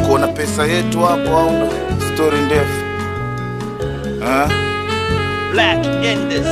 uko na pesa yetu hapo au ndo stori ndefu Ah? Black Indus.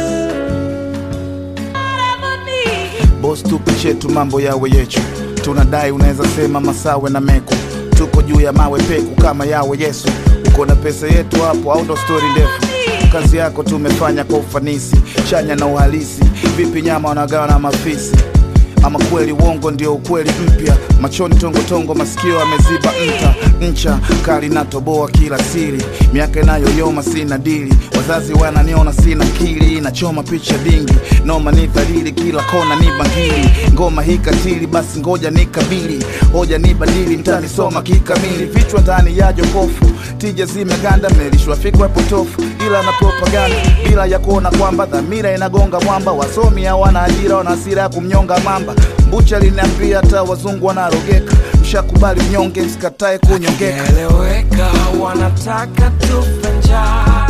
Boss tupe chetu mambo yawe yechu, tunadai unaweza sema masawe na meku, tuko juu ya mawe peku kama yawe Yesu. Uko na pesa yetu hapo au ndo stori ndefu? Kazi yako tumefanya kwa ufanisi, chanya na uhalisi. Vipi nyama wanagawa na mafisi? Ama kweli uongo ndio ukweli mpya, machoni tongotongo, masikio ameziba nta ncha kali na toboa kila siri, miaka inayoyoma sina dili, wazazi wananiona sina kili, nachoma picha dingi, noma ni dhalili, kila kona ni bangili, ngoma hii katili, basi ngoja nikabili, hoja ni badili, mtanisoma kikamili, vichwa ndani ya jokofu, tija zimeganda, mmelishwa fikra potofu, ila na propaganda, bila ya kuona kwamba dhamira inagonga mwamba, wasomi hawana ajira, wana hasira ya kumnyonga mamba, mbucha liniambia hata wazungu wanarogeka, mshakubali mnyonge, msikatae kunyongeka. Eleweka, wanataka tufe njaa,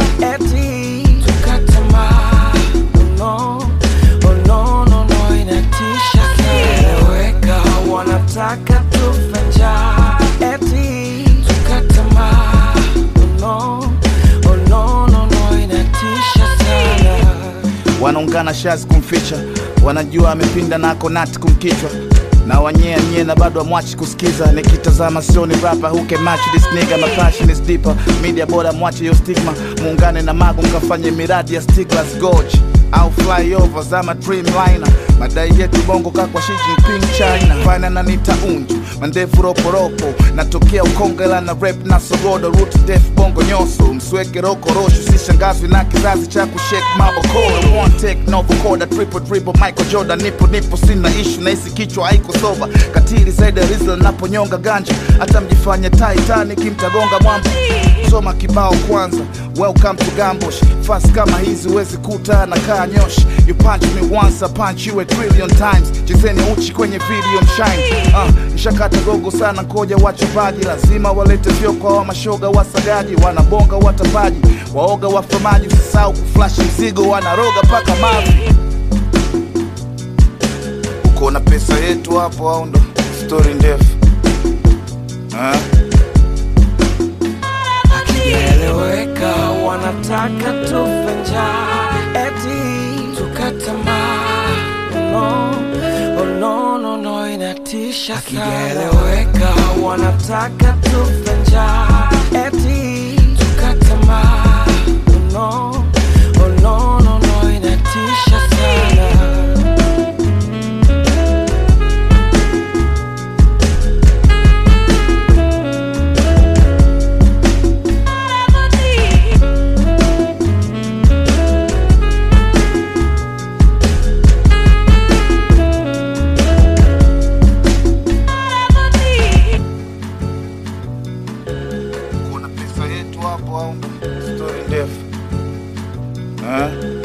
eti tukatamaa. Oh no, oh no, no, no, inatisha sana. Eleweka, wanataka tufe njaa, eti tukatamaa. Oh no, oh no, no, no, inatisha sana. wanaungana shazi kumficha, wanajua amepinda nako nati kumkichwa na wanyea nyie na bado amwachi kusikiza. Nikitazama sioni rapa who can match this nigga, my passion is deeper. Media bora mwache yo stigma, muungane na mago mkafanye miradi ya Stiglas Gorge au flyover zama dreamliner. Madai yetu bongo kakwa Xi Jinping China, fana na nita unju mandefu roporopo, natokea Ukongela na rap na sogodo, root def bongo nyoso, msweke rokorosho, sishangazwi na kizazi cha kushake mabokoro, one take no vocoder, triple dribble Michael Jordan, nipo nipo sina issue na hisi kichwa haiko soba, katili zaidi ya Rizla naponyonga ganja, hata mjifanye Titanic mtagonga mwamba, soma kibao kwanza, welcome to Gambosh, fast kama hizi huwezi kuta na kaa nyoshi, you punch me once I punch you a trillion times, chezeni uchi kwenye video mshine, uh, nshakata gogo sana koja wachupaji, lazima walete vyo kwa wa mashoga wasagaji, wanabonga watapaji, waoga wafamaji, usisahau kuflash mzigo, wanaroga paka mavi. Uko na pesa yetu hapo au ndo stori ndefu Ah? Hakijaeleweka, wanataka tufe njaa, eti tukatamaa. Oh no, oh no, no, no, inatisha sana. Hakijaeleweka, wanataka tufe njaa, eti tukatamaa. Oh no, oh no, no, no, inatisha sana. Uko na pesa yetu hapo au ndo stori ndefu Ah?